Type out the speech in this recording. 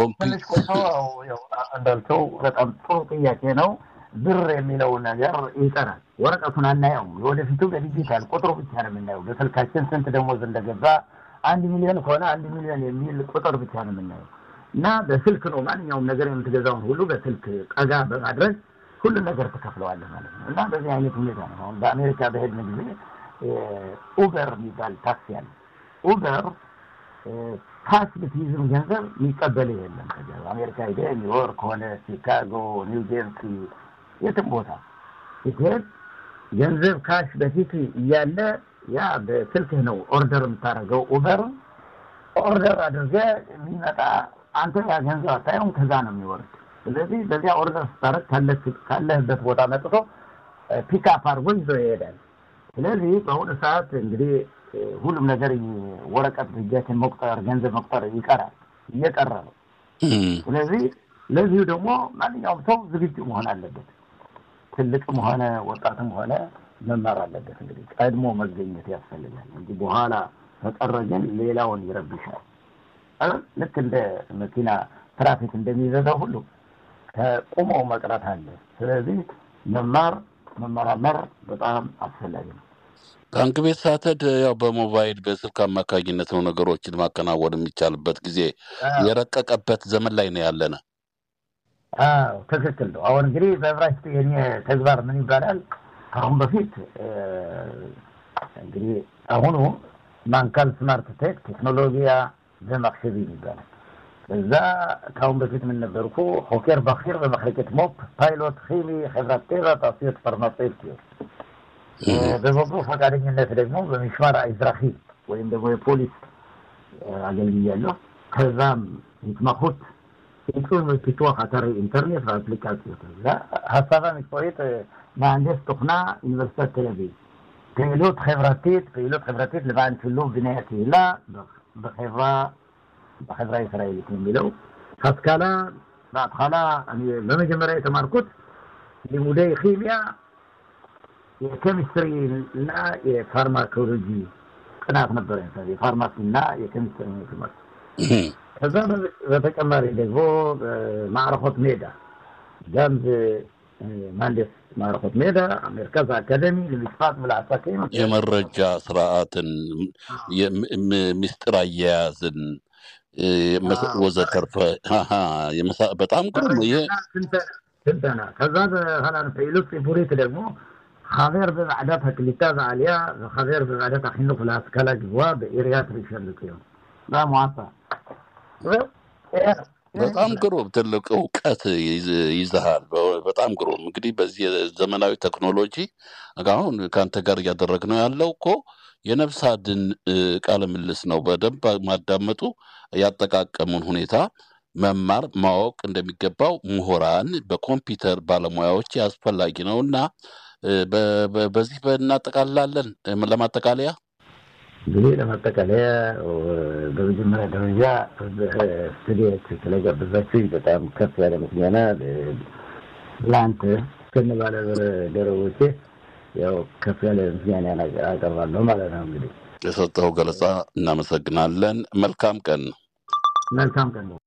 ትንሽ ቆይቶ ያው እንዳልከው በጣም ጥሩ ጥያቄ ነው። ብር የሚለው ነገር ይቀራል። ወረቀቱን አናየውም። ወደፊቱ በዲጂታል ቁጥሩ ብቻ ነው የምናየው። በስልካችን ስንት ደሞዝ እንደገባ አንድ ሚሊዮን ከሆነ አንድ ሚሊዮን የሚል ቁጥር ብቻ ነው የምናየው እና በስልክ ነው ማንኛውም ነገር የምትገዛውን ሁሉ በስልክ ቀጋ በማድረግ ሁሉን ነገር ትከፍለዋለህ ማለት ነው እና በዚህ አይነት ሁኔታ ነው። አሁን በአሜሪካ በሄድን ጊዜ ኡበር የሚባል ታክሲ አለ። ኡበር ፓስ ብትይዝም ገንዘብ የሚቀበል የለም። ከዚያ አሜሪካ ሄደህ ኒውዮርክ ሆነ ቺካጎ፣ ኒው ጀርሲ የትም ቦታ ስትሄድ ገንዘብ ካሽ በፊት እያለ ያ በስልክህ ነው ኦርደር የምታደርገው። ኡበር ኦርደር አድርገህ የሚመጣ አንተ ያ ገንዘብ አታየውም፣ ከዛ ነው የሚወርድ። ስለዚህ በዚያ ኦርደር ስታደርግ ካለህበት ቦታ መጥቶ ፒክአፕ አድርጎ ይዞ ይሄዳል። ስለዚህ በአሁኑ ሰዓት እንግዲህ ሁሉም ነገር ወረቀት እጃችን መቁጠር ገንዘብ መቁጠር ይቀራል፣ እየቀረ ነው። ስለዚህ ለዚሁ ደግሞ ማንኛውም ሰው ዝግጁ መሆን አለበት። ትልቅም ሆነ ወጣትም ሆነ መማር አለበት። እንግዲህ ቀድሞ መገኘት ያስፈልጋል እንጂ በኋላ ከቀረ ግን ሌላውን ይረብሻል። ልክ እንደ መኪና ትራፊክ እንደሚበዛው ሁሉ ከቁመው መቅረት አለ። ስለዚህ መማር መመራመር በጣም አስፈላጊ ነው። ባንክ ቤት ሳተድ ያው በሞባይል በስልክ አማካኝነት ነው ነገሮችን ማከናወን የሚቻልበት ጊዜ የረቀቀበት ዘመን ላይ ነው ያለነ። አዎ ትክክል ነው። አሁን እንግዲህ በዕብራይስጥ የኔ ተግባር ምን ይባላል? ከአሁን በፊት እንግዲህ አሁኑ ማንካል ስማርት ቴክ ቴክኖሎጂያ ዘማክሸቢን ይባላል። እዛ ከአሁን በፊት ምን ነበርኩ? ሆኬር ባኪር በመክለቄት ሞፕ ፓይሎት ኺሚ ሕብረት ቴራ ታስዮት ፋርማሴውቲክ በበጎ ፈቃደኝነት ደግሞ በሚሽማር አይዝራሂ ወይም ደግሞ የፖሊስ አገልግያለሁ። ከዛም התמחות עיצוב ופיתוח אתרי אינטרנט ואפליקציות. הסבה מקצועית מהנדס תוכנה, אוניברסיטת תל אביב. פעילות חברתית, פעילות חברתית למען שילוב בני הקהילה בחברה, בחברה הישראלית የሚለው השכלה, בהתחלה, אני במגמרי የተማርኩት לימודי כימיה የኬሚስትሪ እና የፋርማኮሎጂ ጥናት ነበረ። የፋርማሲ እና የኬሚስትሪ ትምህርት። ከዛ በተጨማሪ ደግሞ ማዕረኮት ሜዳ ጋምዝ ማንዴስ ማዕረኮት ሜዳ መርከዝ አካደሚ ለሚስፋት ምልአሳከኝ የመረጃ ስርዓትን ምስጢር አያያዝን ወዘተርፈ በጣም ግሩም ይሄ ስልጠና ከዛ በኋላ פעילות ציבורית ደግሞ חבר בוועדת הקליטה והעלייה וחבר בוועדת החינוך להשכלה גבוהה בעיריית ראשון לציון. במועצה. በጣም ግሩም ትልቅ እውቀት ይዘሃል። በጣም ግሩም እንግዲህ በዚህ ዘመናዊ ቴክኖሎጂ አሁን ከአንተ ጋር እያደረግነው ያለው እኮ የነፍስ አድን ቃለ ምልልስ ነው። በደንብ ማዳመጡ ያጠቃቀሙን ሁኔታ መማር ማወቅ እንደሚገባው ምሁራን በኮምፒውተር ባለሙያዎች አስፈላጊ ነው እና በዚህ እናጠቃላለን። ለማጠቃለያ እንግዲህ ለማጠቃለያ በመጀመሪያ ደረጃ ስቱዲዮች ስለጋበዛችሁ በጣም ከፍ ያለ ምስጋና ለአንተ እስከነ ባለደረቦቼ ያው ከፍ ያለ ምስጋና አቀርባለሁ ማለት ነው። እንግዲህ የሰጠው ገለጻ እናመሰግናለን። መልካም ቀን። መልካም ቀን ነው።